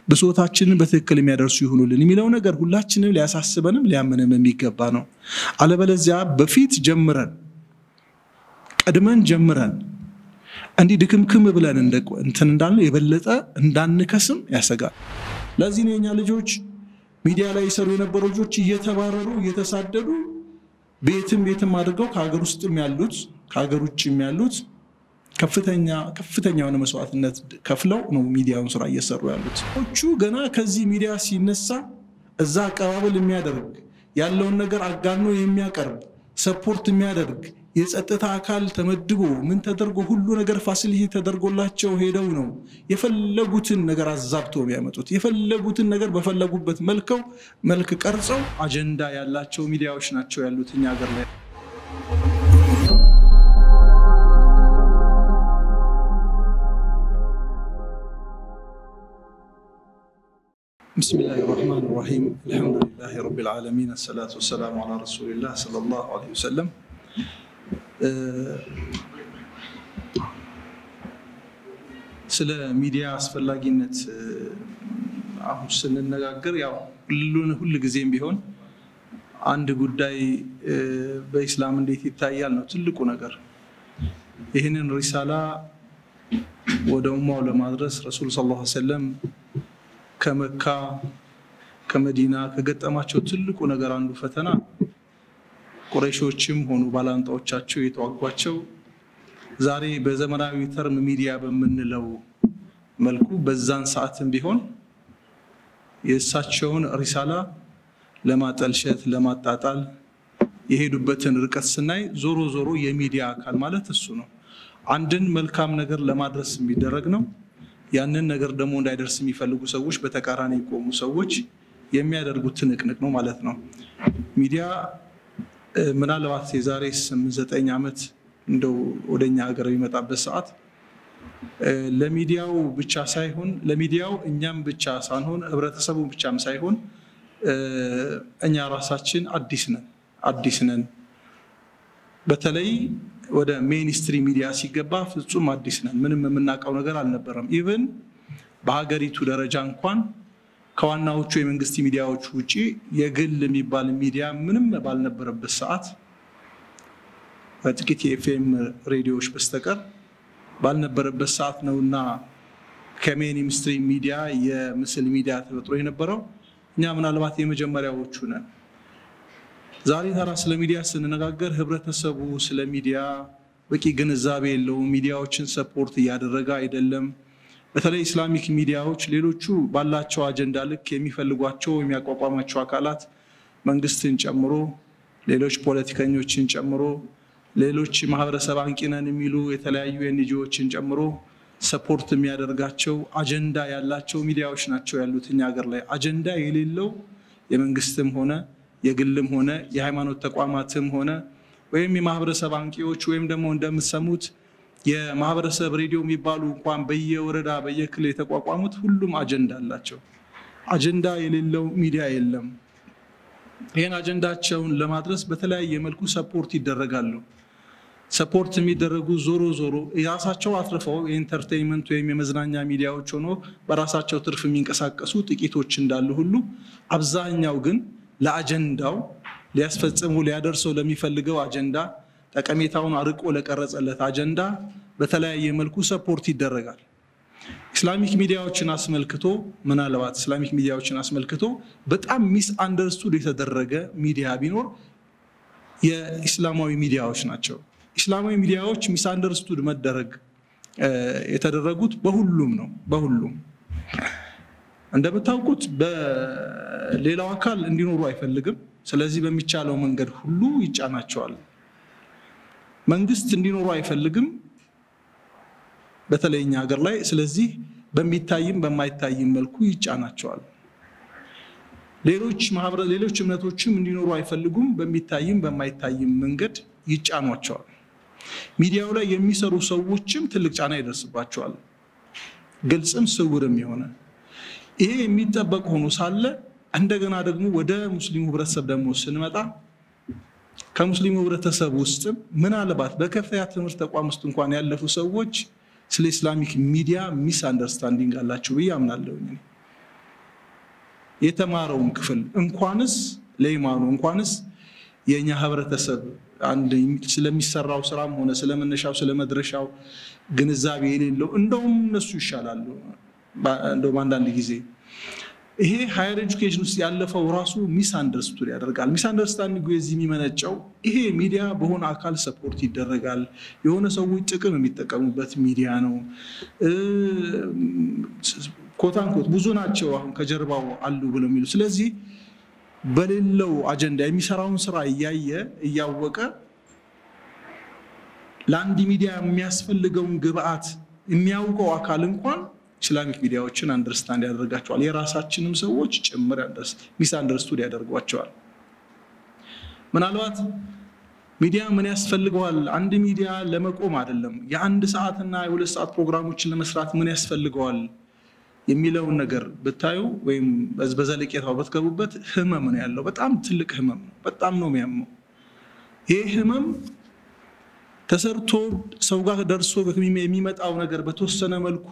ብሶታችንን በትክክል የሚያደርሱ ይሁኑልን የሚለው ነገር ሁላችንም ሊያሳስበንም ሊያምንም የሚገባ ነው። አለበለዚያ በፊት ጀምረን ቀድመን ጀምረን እንዲህ ድክምክም ብለን እንትን እንዳለ የበለጠ እንዳንከስም ያሰጋል። ለዚህ ነው የኛ ልጆች ሚዲያ ላይ የሰሩ የነበሩ ልጆች እየተባረሩ እየተሳደዱ ቤትም ቤትም አድርገው ከሀገር ውስጥም ያሉት ከሀገር ውጭም ያሉት ከፍተኛ ከፍተኛ የሆነ መስዋዕትነት ከፍለው ነው ሚዲያውን ስራ እየሰሩ ያሉት። ቹ ገና ከዚህ ሚዲያ ሲነሳ እዛ አቀባበል የሚያደርግ ያለውን ነገር አጋኖ የሚያቀርብ ሰፖርት የሚያደርግ የጸጥታ አካል ተመድቦ ምን ተደርጎ ሁሉ ነገር ፋሲሊቲ ተደርጎላቸው ሄደው ነው የፈለጉትን ነገር አዛብቶ የሚያመጡት። የፈለጉትን ነገር በፈለጉበት መልከው መልክ ቀርጸው አጀንዳ ያላቸው ሚዲያዎች ናቸው ያሉት እኛ ሀገር ላይ። ብስሚላህ ራህማን ራሂም አልሐምዱሊላህ ረቢል ዓለሚን አሰላቱ ወሰላሙ ዓላ ረሱሊላህ ሰለላሁ ዐለይሂ ወሰለም። ስለ ሚዲያ አስፈላጊነት አሁን ስንነጋገር ያው ሁል ጊዜም ቢሆን አንድ ጉዳይ በኢስላም እንዴት ይታያል ነው ትልቁ ነገር። ይህንን ሪሳላ ወደ ኡማው ለማድረስ ረሱል ሰለላሁ ዐለይሂ ወሰለም ከመካ ከመዲና ከገጠማቸው ትልቁ ነገር አንዱ ፈተና ቁረይሾችም ሆኑ ባላንጣዎቻቸው የተዋጓቸው ዛሬ በዘመናዊ ተርም ሚዲያ በምንለው መልኩ በዛን ሰዓትም ቢሆን የእሳቸውን ሪሳላ ለማጠልሸት ለማጣጣል የሄዱበትን ርቀት ስናይ ዞሮ ዞሮ የሚዲያ አካል ማለት እሱ ነው። አንድን መልካም ነገር ለማድረስ የሚደረግ ነው። ያንን ነገር ደግሞ እንዳይደርስ የሚፈልጉ ሰዎች፣ በተቃራኒ የቆሙ ሰዎች የሚያደርጉት ትንቅንቅ ነው ማለት ነው። ሚዲያ ምናልባት የዛሬ ስምንት ዘጠኝ ዓመት እንደው ወደኛ ሀገር የሚመጣበት ሰዓት ለሚዲያው ብቻ ሳይሆን ለሚዲያው እኛም ብቻ ሳንሆን ህብረተሰቡ ብቻም ሳይሆን እኛ ራሳችን አዲስ ነን አዲስ ነን። በተለይ ወደ ሜንስትሪ ሚዲያ ሲገባ ፍጹም አዲስ ነን። ምንም የምናውቀው ነገር አልነበረም። ኢቨን በሀገሪቱ ደረጃ እንኳን ከዋናዎቹ የመንግስት ሚዲያዎች ውጭ የግል የሚባል ሚዲያ ምንም ባልነበረበት ሰዓት በጥቂት የኤፍኤም ሬዲዮዎች በስተቀር ባልነበረበት ሰዓት ነውና ከሜንስትሪ ሚዲያ የምስል ሚዲያ ተፈጥሮ የነበረው እኛ ምናልባት የመጀመሪያዎቹ ነን። ዛሬ ታራ ስለ ሚዲያ ስንነጋገር ህብረተሰቡ ስለ ሚዲያ በቂ ግንዛቤ የለውም። ሚዲያዎችን ሰፖርት እያደረገ አይደለም። በተለይ ኢስላሚክ ሚዲያዎች ሌሎቹ ባላቸው አጀንዳ ልክ የሚፈልጓቸው የሚያቋቋማቸው አካላት መንግስትን ጨምሮ ሌሎች ፖለቲከኞችን ጨምሮ ሌሎች ማህበረሰብ አንቂ ነን የሚሉ የተለያዩ ኤንጂኦዎችን ጨምሮ ሰፖርት የሚያደርጋቸው አጀንዳ ያላቸው ሚዲያዎች ናቸው ያሉት እኛ ሀገር ላይ። አጀንዳ የሌለው የመንግስትም ሆነ የግልም ሆነ የሃይማኖት ተቋማትም ሆነ ወይም የማህበረሰብ አንቂዎች ወይም ደግሞ እንደምትሰሙት የማህበረሰብ ሬዲዮ የሚባሉ እንኳን በየወረዳ በየክልል የተቋቋሙት ሁሉም አጀንዳ አላቸው። አጀንዳ የሌለው ሚዲያ የለም። ይህን አጀንዳቸውን ለማድረስ በተለያየ መልኩ ሰፖርት ይደረጋሉ። ሰፖርት የሚደረጉ ዞሮ ዞሮ የራሳቸው አትርፈው የኢንተርቴይንመንት ወይም የመዝናኛ ሚዲያዎች ሆኖ በራሳቸው ትርፍ የሚንቀሳቀሱ ጥቂቶች እንዳሉ ሁሉ አብዛኛው ግን ለአጀንዳው ሊያስፈጽሙ ሊያደርሰው ለሚፈልገው አጀንዳ ጠቀሜታውን አርቆ ለቀረጸለት አጀንዳ በተለያየ መልኩ ሰፖርት ይደረጋል። ኢስላሚክ ሚዲያዎችን አስመልክቶ ምናልባት ኢስላሚክ ሚዲያዎችን አስመልክቶ በጣም ሚስ አንደርስቱድ የተደረገ ሚዲያ ቢኖር የኢስላማዊ ሚዲያዎች ናቸው። ኢስላማዊ ሚዲያዎች ሚስ አንደርስቱድ መደረግ የተደረጉት በሁሉም ነው። በሁሉም እንደምታውቁት በሌላው አካል እንዲኖሩ አይፈልግም። ስለዚህ በሚቻለው መንገድ ሁሉ ይጫናቸዋል። መንግስት እንዲኖሩ አይፈልግም፣ በተለይ እኛ ሀገር ላይ። ስለዚህ በሚታይም በማይታይም መልኩ ይጫናቸዋል። ሌሎች ማህበረ ሌሎች እምነቶችም እንዲኖሩ አይፈልጉም፣ በሚታይም በማይታይም መንገድ ይጫኗቸዋል። ሚዲያው ላይ የሚሰሩ ሰዎችም ትልቅ ጫና ይደርስባቸዋል፣ ግልጽም ስውርም የሆነ ይሄ የሚጠበቅ ሆኖ ሳለ እንደገና ደግሞ ወደ ሙስሊሙ ህብረተሰብ ደግሞ ስንመጣ ከሙስሊሙ ህብረተሰብ ውስጥም ምናልባት በከፍተኛ ትምህርት ተቋም ውስጥ እንኳን ያለፉ ሰዎች ስለ ኢስላሚክ ሚዲያ ሚስ አንደርስታንዲንግ አላቸው ብዬ አምናለሁ። የተማረውን ክፍል እንኳንስ ለኢማኑ እንኳንስ የእኛ ህብረተሰብ አንድ ስለሚሰራው ስራም ሆነ ስለመነሻው ስለመድረሻው ግንዛቤ የሌለው እንደውም እነሱ ይሻላሉ። እንደውም አንዳንድ ጊዜ ይሄ ሃየር ኤጁኬሽን ውስጥ ያለፈው ራሱ ሚስ አንደርስቱድ ያደርጋል። ሚስ አንደርስታንዲንግ የዚህ የሚመነጨው ይሄ ሚዲያ በሆነ አካል ሰፖርት ይደረጋል፣ የሆነ ሰዎች ጥቅም የሚጠቀሙበት ሚዲያ ነው። ኮታንኮት ብዙ ናቸው አሁን ከጀርባው አሉ ብለው የሚሉ ስለዚህ በሌለው አጀንዳ የሚሰራውን ስራ እያየ እያወቀ ለአንድ ሚዲያ የሚያስፈልገውን ግብአት የሚያውቀው አካል እንኳን ኢስላሚክ ሚዲያዎችን አንደርስታንድ ያደርጋቸዋል። የራሳችንም ሰዎች ጭምር ሚስ አንደርስቱድ ያደርጓቸዋል። ምናልባት ሚዲያ ምን ያስፈልገዋል? አንድ ሚዲያ ለመቆም አይደለም፣ የአንድ ሰዓትና የሁለት ሰዓት ፕሮግራሞችን ለመስራት ምን ያስፈልገዋል የሚለውን ነገር ብታዩ ወይም በዘለቄታው ብትገቡበት ህመም ነው ያለው። በጣም ትልቅ ህመም ነው። በጣም ነው የሚያመው። ይህ ህመም ተሰርቶ ሰው ጋር ደርሶ የሚመጣው ነገር በተወሰነ መልኩ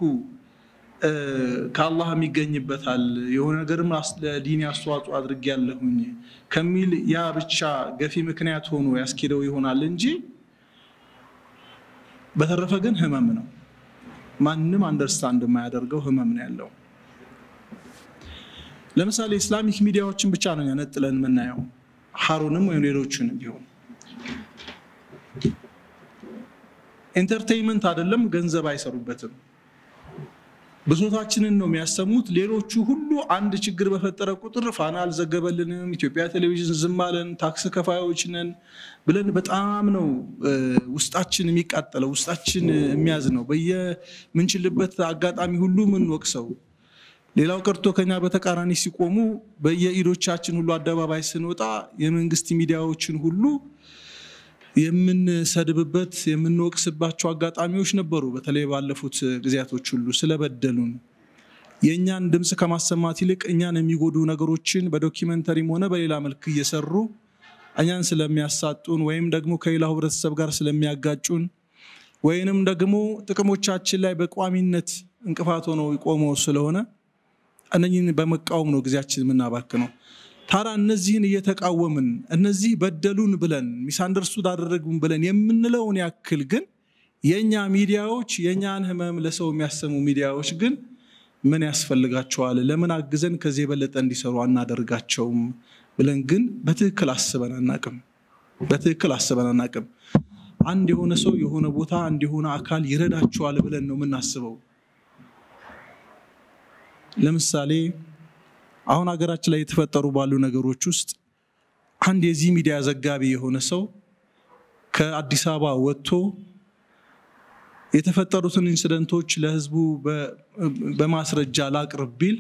ከአላህ የሚገኝበታል የሆነ ነገርም ለዲኒ አስተዋጽኦ አድርጌያለሁኝ ከሚል ያ ብቻ ገፊ ምክንያት ሆኖ ያስኬደው ይሆናል እንጂ በተረፈ ግን ህመም ነው። ማንም አንደርስታንድ የማያደርገው ህመም ነው ያለው። ለምሳሌ ኢስላሚክ ሚዲያዎችን ብቻ ነው ነጥለን የምናየው፣ ሀሩንም ወይም ሌሎችንም ቢሆን ኢንተርቴይንመንት አይደለም፣ ገንዘብ አይሰሩበትም። ብሶታችንን ነው የሚያሰሙት። ሌሎቹ ሁሉ አንድ ችግር በፈጠረ ቁጥር ፋና አልዘገበልንም፣ ኢትዮጵያ ቴሌቪዥን ዝም አለን፣ ታክስ ከፋዮች ነን ብለን በጣም ነው ውስጣችን የሚቃጠለው፣ ውስጣችን የሚያዝ ነው። በየምንችልበት አጋጣሚ ሁሉ የምንወቅሰው። ሌላው ቀርቶ ከኛ በተቃራኒ ሲቆሙ በየኢዶቻችን ሁሉ አደባባይ ስንወጣ የመንግስት ሚዲያዎችን ሁሉ የምንሰድብበት የምንወቅስባቸው አጋጣሚዎች ነበሩ። በተለይ ባለፉት ጊዜያቶች ሁሉ ስለበደሉን የእኛን ድምፅ ከማሰማት ይልቅ እኛን የሚጎዱ ነገሮችን በዶኪመንተሪም ሆነ በሌላ መልክ እየሰሩ እኛን ስለሚያሳጡን ወይም ደግሞ ከሌላው ህብረተሰብ ጋር ስለሚያጋጩን ወይንም ደግሞ ጥቅሞቻችን ላይ በቋሚነት እንቅፋት ሆነው ቆመው ስለሆነ እነኝህን በመቃወም ነው ጊዜያችን የምናባክነው። ታዲያ እነዚህን እየተቃወምን እነዚህ በደሉን ብለን ሚስአንደርስቱድ አደረጉን ብለን የምንለውን ያክል ግን የእኛ ሚዲያዎች የእኛን ህመም ለሰው የሚያሰሙ ሚዲያዎች ግን ምን ያስፈልጋቸዋል? ለምን አግዘን ከዚህ የበለጠ እንዲሰሩ አናደርጋቸውም ብለን ግን በትክክል አስበን አናቅም። በትክክል አስበን አናቅም። አንድ የሆነ ሰው የሆነ ቦታ አንድ የሆነ አካል ይረዳቸዋል ብለን ነው የምናስበው። ለምሳሌ አሁን ሀገራችን ላይ የተፈጠሩ ባሉ ነገሮች ውስጥ አንድ የዚህ ሚዲያ ዘጋቢ የሆነ ሰው ከአዲስ አበባ ወጥቶ የተፈጠሩትን ኢንሲደንቶች ለህዝቡ በማስረጃ ላቅርብ ቢል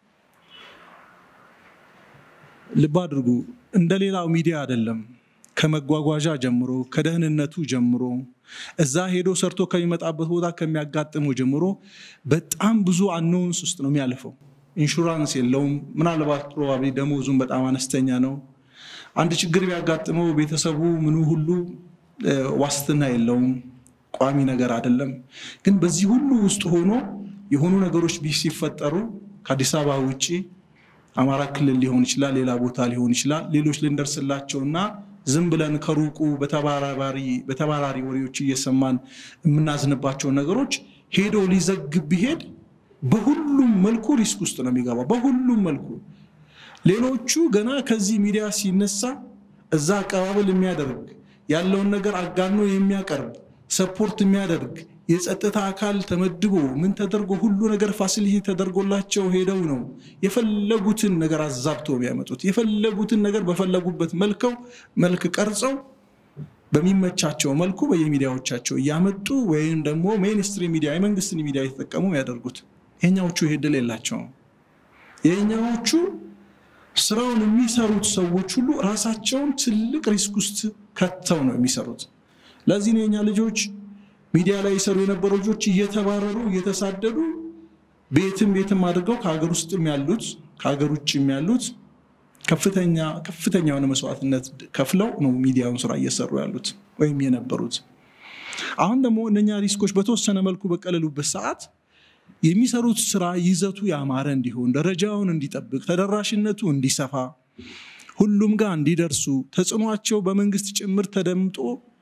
ልብ አድርጉ፣ እንደ ሌላው ሚዲያ አይደለም። ከመጓጓዣ ጀምሮ ከደህንነቱ ጀምሮ እዛ ሄዶ ሰርቶ ከሚመጣበት ቦታ ከሚያጋጥመው ጀምሮ በጣም ብዙ አኖውንስ ውስጥ ነው የሚያልፈው። ኢንሹራንስ የለውም። ምናልባት ፕሮባብሊ ደሞዙም በጣም አነስተኛ ነው። አንድ ችግር ቢያጋጥመው ቤተሰቡ ምኑ ሁሉ ዋስትና የለውም። ቋሚ ነገር አይደለም። ግን በዚህ ሁሉ ውስጥ ሆኖ የሆኑ ነገሮች ሲፈጠሩ ከአዲስ አበባ ውጭ አማራ ክልል ሊሆን ይችላል፣ ሌላ ቦታ ሊሆን ይችላል። ሌሎች ልንደርስላቸውና ዝም ብለን ከሩቁ በተባራሪ ወሬዎች እየሰማን የምናዝንባቸውን ነገሮች ሄዶ ሊዘግብ ቢሄድ በሁሉም መልኩ ሪስክ ውስጥ ነው የሚገባው። በሁሉም መልኩ ሌሎቹ ገና ከዚህ ሚዲያ ሲነሳ እዛ አቀባበል የሚያደርግ ያለውን ነገር አጋኖ የሚያቀርብ ሰፖርት የሚያደርግ የጸጥታ አካል ተመድቦ ምን ተደርጎ ሁሉ ነገር ፋሲሊቲ ተደርጎላቸው ሄደው ነው የፈለጉትን ነገር አዛብተው የሚያመጡት። የፈለጉትን ነገር በፈለጉበት መልከው መልክ ቀርጸው በሚመቻቸው መልኩ በየሚዲያዎቻቸው እያመጡ ወይም ደግሞ ሜንስትሪም ሚዲያ የመንግስትን ሚዲያ የተጠቀሙ ያደርጉት። የኛዎቹ ይሄ ድል የላቸውም። የኛዎቹ ስራውን የሚሰሩት ሰዎች ሁሉ ራሳቸውን ትልቅ ሪስክ ውስጥ ከተው ነው የሚሰሩት። ለዚህ ነው የኛ ልጆች ሚዲያ ላይ የሰሩ የነበሩ ልጆች እየተባረሩ እየተሳደዱ ቤትም ቤትም አድርገው ከሀገር ውስጥም ያሉት ከሀገር ውጭም ያሉት ከፍተኛ ከፍተኛ የሆነ መስዋዕትነት ከፍለው ነው ሚዲያውን ስራ እየሰሩ ያሉት ወይም የነበሩት። አሁን ደግሞ እነኛ ሪስኮች በተወሰነ መልኩ በቀለሉበት ሰዓት የሚሰሩት ስራ ይዘቱ ያማረ እንዲሆን፣ ደረጃውን እንዲጠብቅ፣ ተደራሽነቱ እንዲሰፋ፣ ሁሉም ጋር እንዲደርሱ፣ ተጽዕኗቸው በመንግስት ጭምር ተደምጦ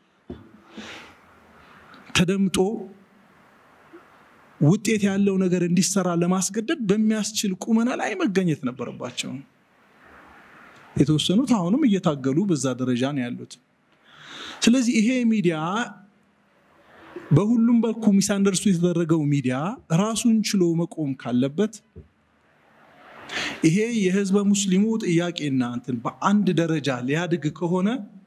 ተደምጦ ውጤት ያለው ነገር እንዲሰራ ለማስገደድ በሚያስችል ቁመና ላይ መገኘት ነበረባቸው። የተወሰኑት አሁንም እየታገሉ በዛ ደረጃ ነው ያሉት። ስለዚህ ይሄ ሚዲያ በሁሉም በኩ ሚስአንደርስቱ የተደረገው ሚዲያ ራሱን ችሎ መቆም ካለበት ይሄ የህዝበ ሙስሊሙ ጥያቄና እንትን በአንድ ደረጃ ሊያድግ ከሆነ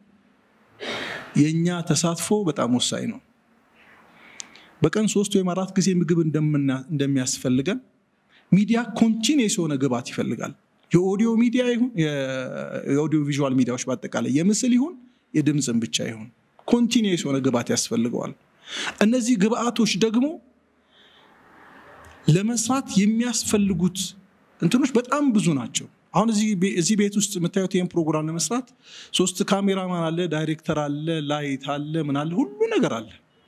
የእኛ ተሳትፎ በጣም ወሳኝ ነው። በቀን ሶስት ወይም አራት ጊዜ ምግብ እንደሚያስፈልገን ሚዲያ ኮንቲኒየስ የሆነ ግብዓት ይፈልጋል። የኦዲዮ ሚዲያ ይሁን የኦዲዮ ቪዥዋል ሚዲያዎች በአጠቃላይ የምስል ይሁን የድምፅን ብቻ ይሁን ኮንቲኒየስ የሆነ ግብዓት ያስፈልገዋል። እነዚህ ግብዓቶች ደግሞ ለመስራት የሚያስፈልጉት እንትኖች በጣም ብዙ ናቸው። አሁን እዚህ ቤት ውስጥ የምታዩት ይህን ፕሮግራም ለመስራት ሶስት ካሜራማን አለ፣ ዳይሬክተር አለ፣ ላይት አለ፣ ምን አለ፣ ሁሉ ነገር አለ።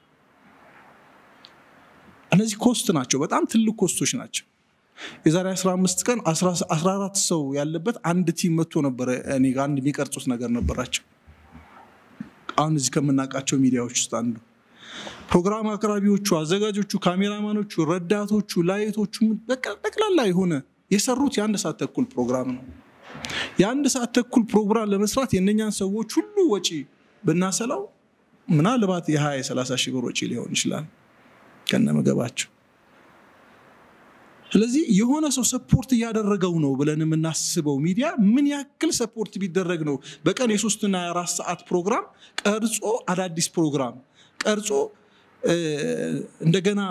እነዚህ ኮስት ናቸው፣ በጣም ትልቅ ኮስቶች ናቸው። የዛሬ 15 ቀን 14 ሰው ያለበት አንድ ቲም መጥቶ ነበረ። እኔ ጋር አንድ የሚቀርጹት ነገር ነበራቸው። አሁን እዚህ ከምናውቃቸው ሚዲያዎች ውስጥ አንዱ ፕሮግራም አቅራቢዎቹ፣ አዘጋጆቹ፣ ካሜራማኖቹ፣ ረዳቶቹ፣ ላይቶቹ ጠቅላላ የሆነ የሰሩት የአንድ ሰዓት ተኩል ፕሮግራም ነው። የአንድ ሰዓት ተኩል ፕሮግራም ለመስራት የእነኛን ሰዎች ሁሉ ወጪ ብናሰላው ምናልባት የ20 የ30 ሺህ ብር ወጪ ሊሆን ይችላል ከነ ምግባቸው። ስለዚህ የሆነ ሰው ሰፖርት እያደረገው ነው ብለን የምናስበው ሚዲያ ምን ያክል ሰፖርት ቢደረግ ነው በቀን የሶስትና የአራት ሰዓት ፕሮግራም ቀርጾ አዳዲስ ፕሮግራም ቀርጾ እንደገና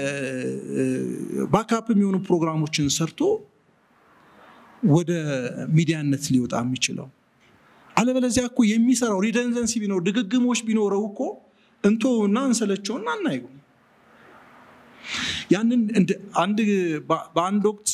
ባካፕ የሚሆኑ ፕሮግራሞችን ሰርቶ ወደ ሚዲያነት ሊወጣ የሚችለው። አለበለዚያ እኮ የሚሰራው ሪደንደንሲ ቢኖር ድግግሞች ቢኖረው እኮ እንቶ እና እንሰለቸውና አናየው። ያንን አንድ በአንድ ወቅት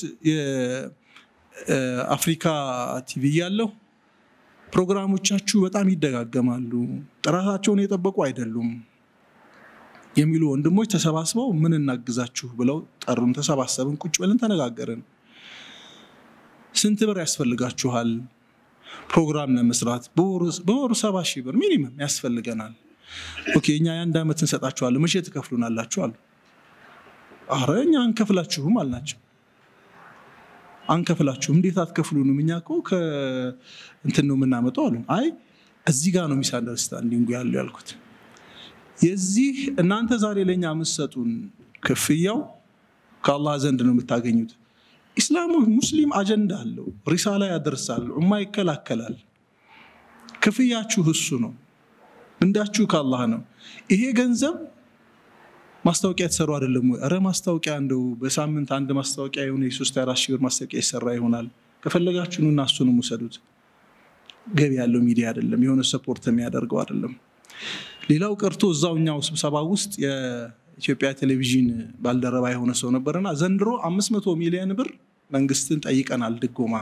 የአፍሪካ ቲቪ ያለው ፕሮግራሞቻችሁ በጣም ይደጋገማሉ፣ ጥራታቸውን የጠበቁ አይደሉም የሚሉ ወንድሞች ተሰባስበው ምን እናግዛችሁ ብለው ጠሩን። ተሰባሰብን፣ ቁጭ ብለን ተነጋገርን። ስንት ብር ያስፈልጋችኋል ፕሮግራም ለመስራት? በወሩ ሰባ ሺህ ብር ሚኒመም ያስፈልገናል። ኦኬ እኛ የአንድ ዓመት እንሰጣችኋለን፣ መቼ ትከፍሉናላችሁ አሉ። አረ እኛ አንከፍላችሁም አልናቸው። አንከፍላችሁም? እንዴት አትከፍሉንም? እኛ እኮ ከእንትን ነው የምናመጣው አሉ። አይ እዚህ ጋር ነው ሚስ አንደርስታንዲንጉ ያለው ያልኩት የዚህ እናንተ ዛሬ ለእኛ የምትሰጡን ክፍያው ከአላህ ዘንድ ነው የምታገኙት። ኢስላሙ ሙስሊም አጀንዳ አለው፣ ሪሳላ ያደርሳል፣ ዑማ ይከላከላል። ክፍያችሁ እሱ ነው፣ ምንዳችሁ ከአላህ ነው። ይሄ ገንዘብ ማስታወቂያ የተሰሩ አይደለም ወይ? ኧረ ማስታወቂያ እንደው በሳምንት አንድ ማስታወቂያ የሆነ የሶስት አራት ሺህ ብር ማስታወቂያ ይሰራ ይሆናል። ከፈለጋችሁ ኑና እሱንም ውሰዱት። ገቢ ያለው ሚዲያ አይደለም፣ የሆነ ሰፖርት የሚያደርገው አይደለም። ሌላው ቀርቶ እዛው እኛው ስብሰባ ውስጥ የኢትዮጵያ ቴሌቪዥን ባልደረባ የሆነ ሰው ነበርና ዘንድሮ አምስት መቶ ሚሊዮን ብር መንግስትን ጠይቀናል ድጎማ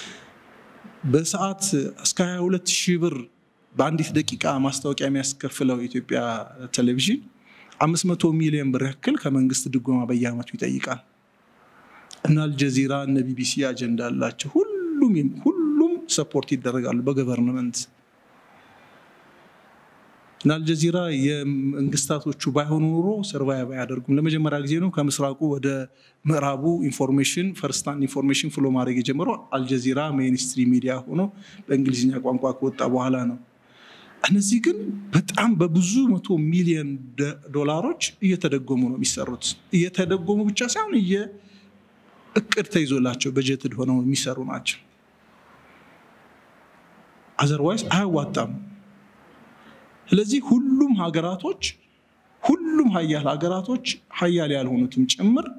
በሰዓት እስከ 22 ሺህ ብር በአንዲት ደቂቃ ማስታወቂያ የሚያስከፍለው የኢትዮጵያ ቴሌቪዥን አምስት መቶ ሚሊዮን ብር ያክል ከመንግስት ድጎማ በየአመቱ ይጠይቃል። እነ አልጀዚራ እነ ቢቢሲ አጀንዳ አላቸው። ሁሉም ሁሉም ሰፖርት ይደረጋሉ በገቨርንመንት እና አልጀዚራ የመንግስታቶቹ ባይሆኑ ኑሮ ሰርቫይቭ አያደርጉም። ለመጀመሪያ ጊዜ ነው ከምስራቁ ወደ ምዕራቡ ኢንፎርሜሽን ፈርስታንድ ኢንፎርሜሽን ፍሎ ማድረግ የጀመረው አልጀዚራ ሜይንስትሪ ሚዲያ ሆኖ በእንግሊዝኛ ቋንቋ ከወጣ በኋላ ነው። እነዚህ ግን በጣም በብዙ መቶ ሚሊዮን ዶላሮች እየተደጎሙ ነው የሚሰሩት። እየተደጎሙ ብቻ ሳይሆን እቅድ ተይዞላቸው በጀትድ ሆነው የሚሰሩ ናቸው። አዘርዋይስ አያዋጣም። ስለዚህ ሁሉም ሀገራቶች ሁሉም ሀያል ሀገራቶች ሀያል ያልሆኑትም ጭምር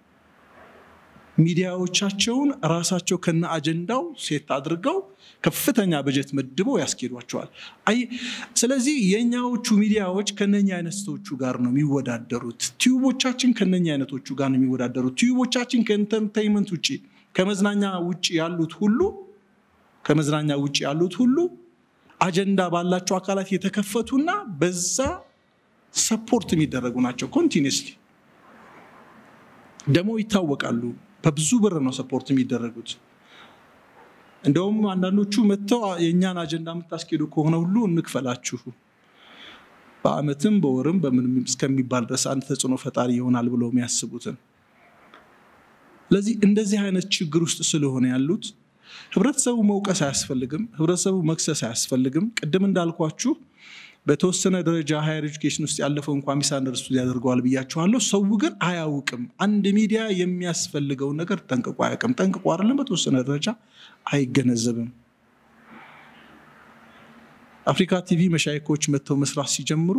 ሚዲያዎቻቸውን ራሳቸው ከነ አጀንዳው ሴት አድርገው ከፍተኛ በጀት መድበው ያስኬዷቸዋል። ስለዚህ የእኛዎቹ ሚዲያዎች ከነኛ አይነቶቹ ጋር ነው የሚወዳደሩት። ቲዩቦቻችን ከነኛ አይነቶቹ ጋር ነው የሚወዳደሩት። ቲዩቦቻችን ከኢንተርቴይንመንት ውጭ ከመዝናኛ ውጭ ያሉት ሁሉ ከመዝናኛ ውጭ ያሉት ሁሉ አጀንዳ ባላቸው አካላት የተከፈቱና በዛ ሰፖርት የሚደረጉ ናቸው። ኮንቲኒስሊ ደግሞ ይታወቃሉ። በብዙ ብር ነው ሰፖርት የሚደረጉት። እንደውም አንዳንዶቹ መጥተው የእኛን አጀንዳ የምታስኬዱ ከሆነ ሁሉ እንክፈላችሁ በአመትም በወርም በምንም እስከሚባል ድረስ አንድ ተጽዕኖ ፈጣሪ ይሆናል ብለው የሚያስቡትን። ስለዚህ እንደዚህ አይነት ችግር ውስጥ ስለሆነ ያሉት ህብረተሰቡ መውቀስ አያስፈልግም። ህብረተሰቡ መክሰስ አያስፈልግም። ቅድም እንዳልኳችሁ በተወሰነ ደረጃ ሃየር ኤጁኬሽን ውስጥ ያለፈው እንኳ ሚስ አንደርስቱድ ያደርገዋል ብያችኋለሁ። ሰው ግን አያውቅም። አንድ ሚዲያ የሚያስፈልገውን ነገር ጠንቅቆ አያውቅም። ጠንቅቆ አይደለም በተወሰነ ደረጃ አይገነዘብም። አፍሪካ ቲቪ መሻይኮች መጥተው መስራት ሲጀምሩ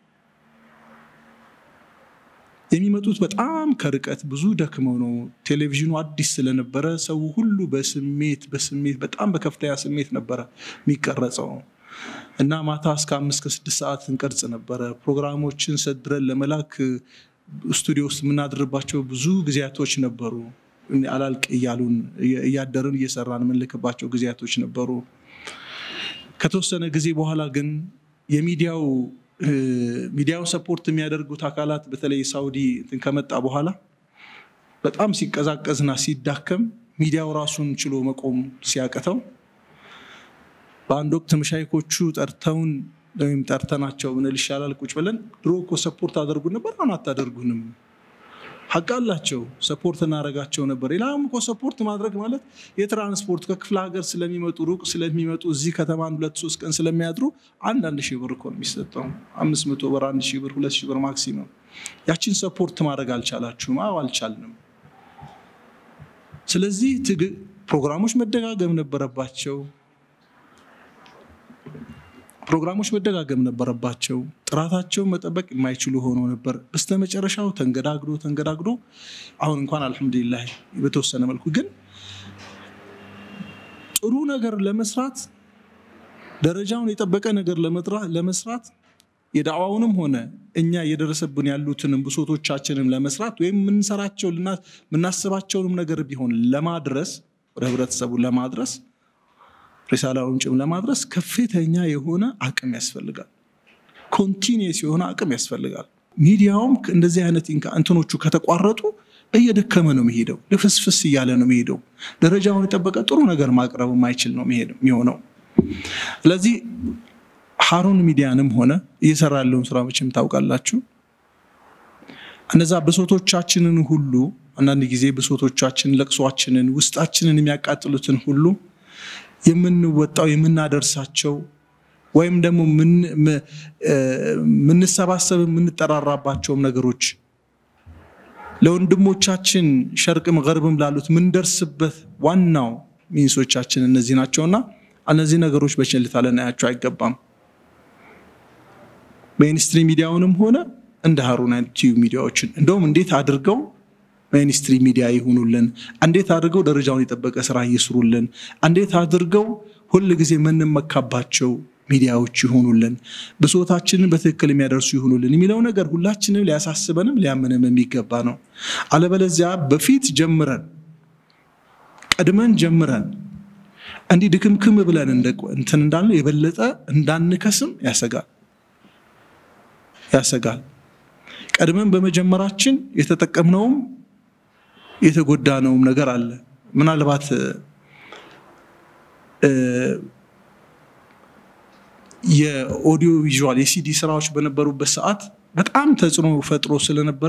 የሚመጡት በጣም ከርቀት ብዙ ደክመው ነው። ቴሌቪዥኑ አዲስ ስለነበረ ሰው ሁሉ በስሜት በስሜት በጣም በከፍተኛ ስሜት ነበረ የሚቀረጸው እና ማታ እስከ አምስት ከስድስት ሰዓት እንቀርጽ ነበረ። ፕሮግራሞችን ሰድረን ለመላክ ስቱዲዮ ውስጥ የምናድርባቸው ብዙ ጊዜያቶች ነበሩ። አላልቅ እያሉን እያደርን እየሰራን የምንልክባቸው ጊዜያቶች ነበሩ። ከተወሰነ ጊዜ በኋላ ግን የሚዲያው ሚዲያውን ሰፖርት የሚያደርጉት አካላት በተለይ ሳውዲ እንትን ከመጣ በኋላ በጣም ሲቀዛቀዝና ሲዳከም ሚዲያው ራሱን ችሎ መቆም ሲያቅተው በአንድ ወቅት መሻይኮቹ ጠርተውን ወይም ጠርተናቸው ምንል ይሻላል ቁጭ ብለን ድሮ እኮ ሰፖርት አደርጉን ነበር፣ አሁን አታደርጉንም። ሀቅ አላቸው። ሰፖርት እናደርጋቸው ነበር። ሌላም እኮ ሰፖርት ማድረግ ማለት የትራንስፖርት ከክፍለ ሀገር ስለሚመጡ ሩቅ ስለሚመጡ እዚህ ከተማ አንድ ሁለት ሶስት ቀን ስለሚያድሩ አንዳንድ ሺህ ብር እኮ ነው የሚሰጠው። አምስት መቶ ብር፣ አንድ ሺህ ብር፣ ሁለት ሺህ ብር ማክሲመም። ያችን ሰፖርት ማድረግ አልቻላችሁም? አዎ አልቻልንም። ስለዚህ ፕሮግራሞች መደጋገም ነበረባቸው። ፕሮግራሞች መደጋገም ነበረባቸው። ጥራታቸውን መጠበቅ የማይችሉ ሆኖ ነበር። በስተመጨረሻው ተንገዳግዶ ተንገዳግዶ አሁን እንኳን አልሐምዱሊላህ በተወሰነ መልኩ ግን ጥሩ ነገር ለመስራት ደረጃውን የጠበቀ ነገር ለመስራት የዳዕዋውንም ሆነ እኛ እየደረሰብን ያሉትንም ብሶቶቻችንም ለመስራት ወይም የምንሰራቸው የምናስባቸውንም ነገር ቢሆን ለማድረስ ወደ ህብረተሰቡ ለማድረስ ሪሳላውን ጭም ለማድረስ ከፍተኛ የሆነ አቅም ያስፈልጋል። ኮንቲኒየስ የሆነ አቅም ያስፈልጋል። ሚዲያውም እንደዚህ አይነት እንትኖቹ ከተቋረጡ እየደከመ ነው የሚሄደው፣ ልፍስፍስ እያለ ነው የሚሄደው። ደረጃውን የጠበቀ ጥሩ ነገር ማቅረብ የማይችል ነው የሚሆነው። ስለዚህ ሀሩን ሚዲያንም ሆነ እየሰራ ያለውን ስራ መቼም ታውቃላችሁ። እነዛ ብሶቶቻችንን ሁሉ አንዳንድ ጊዜ ብሶቶቻችንን፣ ለቅሷችንን፣ ውስጣችንን የሚያቃጥሉትን ሁሉ የምንወጣው የምናደርሳቸው ወይም ደግሞ የምንሰባሰብ የምንጠራራባቸውም ነገሮች ለወንድሞቻችን ሸርቅም ገርብም ላሉት ምንደርስበት ዋናው ሚንሶቻችን እነዚህ ናቸውና እነዚህ ነገሮች በቸልታ ልናያቸው አይገባም። ሜይንስትሪ ሚዲያውንም ሆነ እንደ ሀሩን ቲዩብ ሚዲያዎችን እንደውም እንዴት አድርገው ሚኒስትሪ ሚዲያ ይሁኑልን፣ እንዴት አድርገው ደረጃውን የጠበቀ ስራ ይስሩልን፣ እንዴት አድርገው ሁል ጊዜ የምንመካባቸው ሚዲያዎች ይሆኑልን፣ ብሶታችንን በትክክል የሚያደርሱ ይሆኑልን የሚለው ነገር ሁላችንም ሊያሳስበንም ሊያምንም የሚገባ ነው። አለበለዚያ በፊት ጀምረን ቀድመን ጀምረን እንዲህ ድክምክም ብለን እንትን እንዳለ የበለጠ እንዳንከስም ያሰጋል ያሰጋል። ቀድመን በመጀመራችን የተጠቀምነውም የተጎዳነውም ነገር አለ። ምናልባት የኦዲዮ ቪዥዋል የሲዲ ስራዎች በነበሩበት ሰዓት በጣም ተጽዕኖ ፈጥሮ ስለነበረ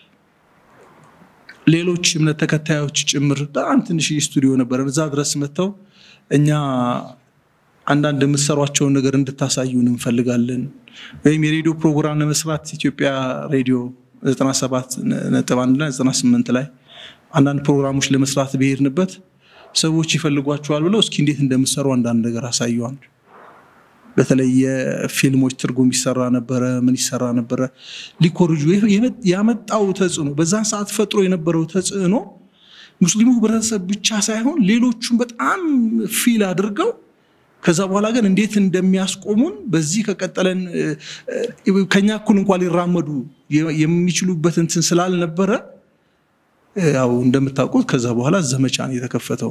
ሌሎች እምነት ተከታዮች ጭምር በጣም ትንሽ ስቱዲዮ ነበረ። እዛ ድረስ መጥተው እኛ አንዳንድ የምትሰሯቸውን ነገር እንድታሳዩን እንፈልጋለን ወይም የሬዲዮ ፕሮግራም ለመስራት ኢትዮጵያ ሬዲዮ 97 ነጥብ አንድ ላይ 98 ላይ አንዳንድ ፕሮግራሞች ለመስራት ብሄድንበት ሰዎች ይፈልጓቸዋል ብለው እስኪ እንዴት እንደምሰሩ አንዳንድ ነገር አሳየዋል። በተለይ የፊልሞች ትርጉም ይሰራ ነበረ፣ ምን ይሰራ ነበረ። ሊኮርጁ ያመጣው ተጽዕኖ በዛን ሰዓት ፈጥሮ የነበረው ተጽዕኖ ሙስሊሙ ህብረተሰብ ብቻ ሳይሆን ሌሎቹም በጣም ፊል አድርገው ከዛ በኋላ ግን እንዴት እንደሚያስቆሙን በዚህ ከቀጠለን ከኛ እኩል እንኳን ሊራመዱ የሚችሉበት እንትን ስላልነበረ ያው እንደምታውቁት ከዛ በኋላ ዘመቻ ነው የተከፈተው።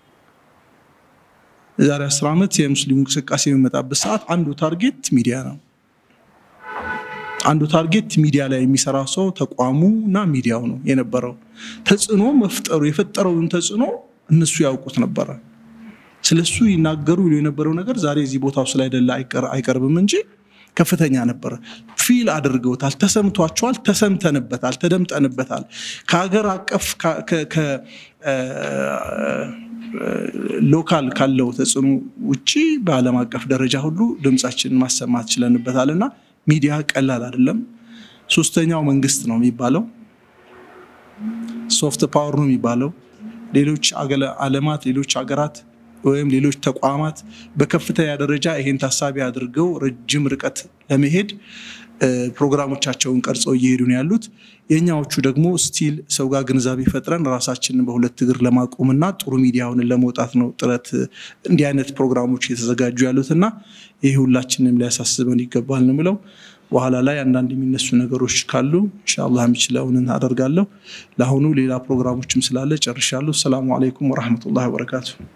የዛሬ አስር ዓመት የሙስሊሙ እንቅስቃሴ የሚመጣበት ሰዓት አንዱ ታርጌት ሚዲያ ነው። አንዱ ታርጌት ሚዲያ ላይ የሚሰራ ሰው ተቋሙ እና ሚዲያው ነው የነበረው። ተጽዕኖ መፍጠሩ የፈጠረውን ተጽዕኖ እነሱ ያውቁት ነበረ። ስለሱ ይናገሩ ይሉ የነበረው ነገር ዛሬ እዚህ ቦታው ስላይደለ አይቀርብም እንጂ ከፍተኛ ነበረ። ፊል አድርገውታል፣ ተሰምቷቸዋል፣ ተሰምተንበታል፣ ተደምጠንበታል። ከሀገር አቀፍ ሎካል ካለው ተጽዕኖ ውጭ በዓለም አቀፍ ደረጃ ሁሉ ድምፃችንን ማሰማት ችለንበታል እና ሚዲያ ቀላል አይደለም። ሶስተኛው መንግስት ነው የሚባለው፣ ሶፍት ፓወር ነው የሚባለው። ሌሎች ዓለማት ሌሎች ሀገራት ወይም ሌሎች ተቋማት በከፍተኛ ደረጃ ይሄን ታሳቢ አድርገው ረጅም ርቀት ለመሄድ ፕሮግራሞቻቸውን ቀርጸው እየሄዱ ነው ያሉት። የእኛዎቹ ደግሞ ስቲል ሰው ጋር ግንዛቤ ፈጥረን ራሳችንን በሁለት እግር ለማቆምና ጥሩ ሚዲያውን ለመውጣት ነው ጥረት እንዲህ አይነት ፕሮግራሞች እየተዘጋጁ ያሉት እና ይህ ሁላችንም ሊያሳስበን ይገባል ነው የምለው። በኋላ ላይ አንዳንድ የሚነሱ ነገሮች ካሉ ኢንሻአላህ የሚችለውን አደርጋለሁ። ለአሁኑ ሌላ ፕሮግራሞችም ስላለ ጨርሻለሁ። ሰላሙ አለይኩም ወረሕመቱላሂ ወበረካቱ።